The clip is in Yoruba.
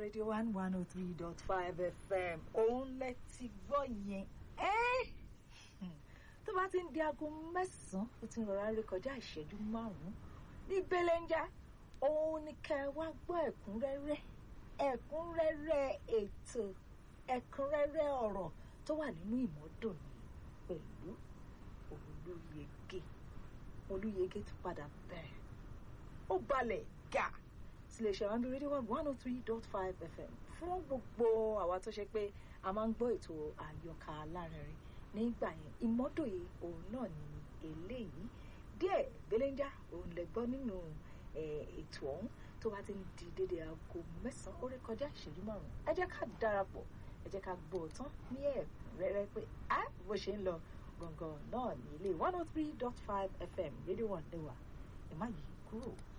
radio one one oh three dot five fm òun lẹ ti gbọ́ yẹn ẹ́ tó bá ti ń di aago mẹ́sàn-án ó ti ń rọra rí kọjá ìṣẹ́jú márùn-ún ní belenja òun ni ká ẹ wá gbọ́ ẹ̀kúnrẹ́rẹ́ ẹ̀kúnrẹ́rẹ́ ètò ẹ̀kúnrẹ́rẹ́ ọ̀rọ̀ tó wà nínú ìmọ́dò ní pẹ̀lú olúyege olúyege ti padà bẹ̀rẹ̀ ó balẹ̀ gà sílé iṣẹ́ wọn bí rédíò one one oh three dot five fm fún gbogbo àwa tó ṣe pé a máa ń gbọ́ ètò àyọkà alárinrin nígbà yẹn ìmọ́dòye òun náà ni eléyìí díẹ̀ belenja òun lè gbọ́ nínú ètò ọ̀hún tó bá ti ń di dédé aago mẹ́sàn-án ó rí kọjá ìṣẹ́jú márùn-ún ẹ jẹ́ ká darapọ̀ ẹ jẹ́ ká gbọ́ ọ tán ní ẹ̀kúnrẹ́rẹ́ pé á bó ṣe ń lọ gbọ̀ngàn náà ní ilé one oh three dot five fm rédíò one lẹ́wà ẹ má yí kúrò.